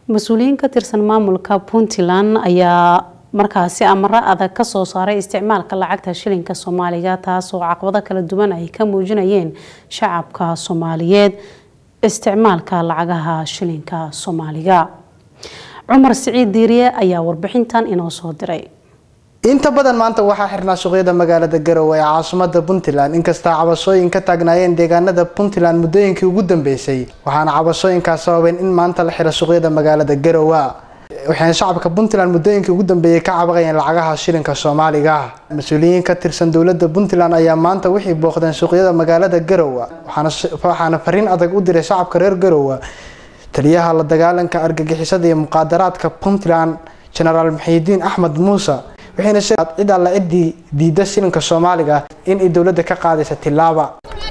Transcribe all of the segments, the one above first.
mas-uuliyiin ka tirsan maamulka puntland ayaa markaasi amaro adag kasoo saaray isticmaalka lacagta shilinka soomaaliga taasoo caqabado kala duwan ay ka muujinayeen shacabka soomaaliyeed isticmaalka lacagaha shilinka soomaaliga cumar siciid diiriye ayaa warbixintan inoo soo diray inta badan maanta waxaa xirnaa suuqyada magaalada garowe ee caasimada puntland inkastaa cabashooyin ka taagnaayeen deegaanada puntland muddooyinkii ugu dambeysay waxaana cabashooyinkaas sababeen in maanta la xiro suuqyada magaalada garowe waxayna shacabka puntland muddooyinkii ugu dambeeyey ka cabaqayeen lacagaha shilinka soomaaliga mas-uuliyiin ka tirsan dowlada puntland ayaa maanta wixii booqdeen suuqyada magaalada garowe waxaana fariin adag u diray shacabka reer garowe taliyaha la dagaalanka argagixisada iyo muqaadaraadka puntland genaraal muxiidiin axmed muuse waxayna sheegeen cid alla ciddii diida shilinka soomaaliga in ay dowladda ka qaadaysa tilaaba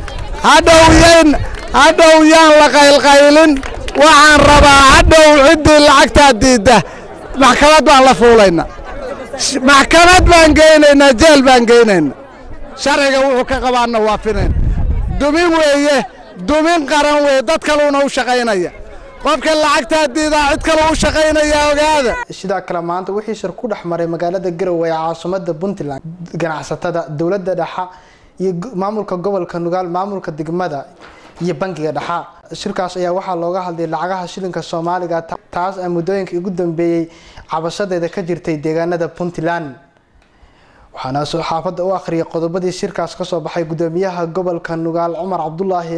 hadhow hadhow yaan la qaylqaylin waxaan rabaa hadhow ciddii lacagtaa diidda maxkamad baan la fuulayna maxkamad baan geynaynaa jeel baan geynayna sharciga wuxuu ka qabaanna waafinayna dumin weeye dumin qaran weeye dad kaluuna u shaqaynaya qofka lacagtaa diidaa cid kale u shaqaynaya ogaada sidaa kale maanta wixii shir ku dhex maray magaalada garowe ee caasimada puntland ganacsatada dowladda dhexa iyo maamulka gobolka nugaal maamulka degmada iyo bangiga dhexa shirkaas ayaa waxaa looga hadlay lacagaha shilinka soomaaliga taas a muddooyinkii ugu dambeeyey cabashadeeda ka jirtay deegaanada puntland waxaana saxaafadda u akhriyay qodobadii shirkaas kasoo baxay gudoomiyaha gobolka nugaal cumar cabdulaahi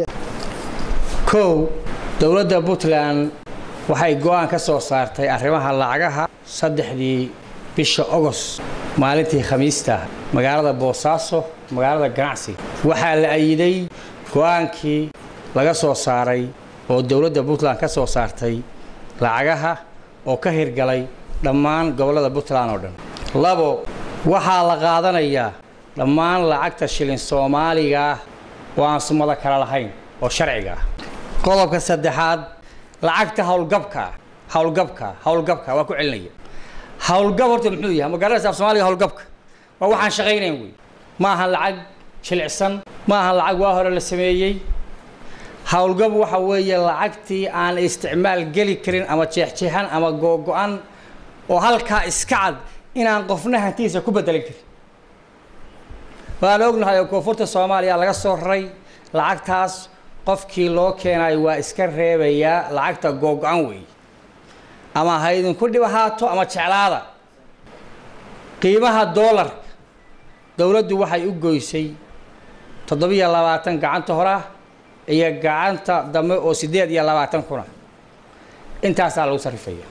kow dowladda puntland waxay go-aan ka soo saartay arrimaha lacagaha saddexdii bisha ogost maalintii khamiista magaalada boosaaso magaalada ganacsiga waxaa la ayiday go-aankii laga soo saaray oo dowladda puntland ka soo saartay lacagaha oo ka hirgalay dhammaan gobollada puntland oo dhan labo waxaa la qaadanayaa dhammaan lacagta shilin soomaaliga ah oo aan sumado kala lahayn oo sharciga ah qodobka saddexaad lacagta howlgabka howlgabka howlgabka waa ku celinaya howlgab horta muxuu yahay magaalada af soomaaliga howlgabka waa waxaan shaqaynayn wey ma ahan lacag jilicsan ma ahan lacag waa hore la sameeyey howlgab waxa weeye lacagtii aan isticmaal geli karin ama jeexjeexan ama googo-an oo halkaa iska cad inaan qofna hantiisa ku bedelin karin waan ognahay oo koonfurta soomaaliya laga soo raray lacagtaas qofkii loo keenayo waa iska reebayaa lacagta googo-an weeye ama ha idinku dhib ahaato ama jeclaada qiimaha doolarka dowladdu waxay u goysay toddobiyo labaatan gacanta hore ah iyo gacanta dambe oo siddeed iyo labaatan kuna intaasaa lagu sarrifaya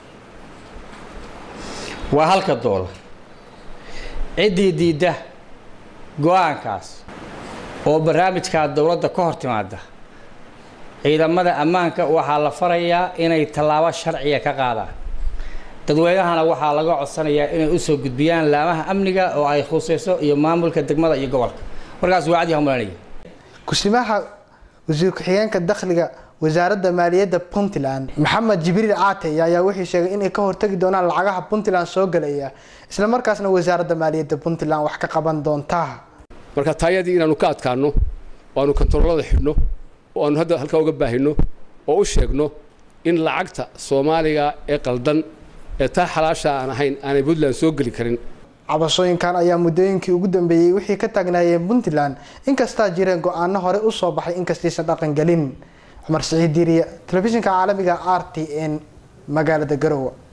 waa halka doolar ciddii diidda go-aankaas oo barnaamijkaa dowladda ka hor timaada ciidamada ammaanka waxaa la farayaa inay tallaabo sharciga ka qaadaan dadweynahana waxaa laga codsanayaa inay usoo gudbiyaan laamaha amniga oo ay khuseyso iyo maamulka degmada iyo gobolka markaas waa cadi hamalanaya kusimaha wasiir ku-xigeenka dakhliga wasaaradda maaliyadda puntland maxamed jibriil caate ayaa wuxuu sheegay inay ka hortagi doonaan lacagaha puntland soo galaya islamarkaasna wasaaradda maaliyadda puntland wax ka qaban doontaa marka taayadii inaanu ka adkaano oo aanu kontaroolada xidhno oo aanu hadda halkaa uga baahino oo u sheegno in lacagta soomaaliga ee qaldan ee taa xalaasha aan ahayn aanay puntland soo geli karin cabashooyinkan ayaa muddooyinkii ugu dambeeyey wixii ka taagnaayeen puntland inkastaa jireen go-aano hore usoo baxay inkastaysan dhaqan gelin cumar siciid diiriye telefishinka caalamiga r t n magaalada garowe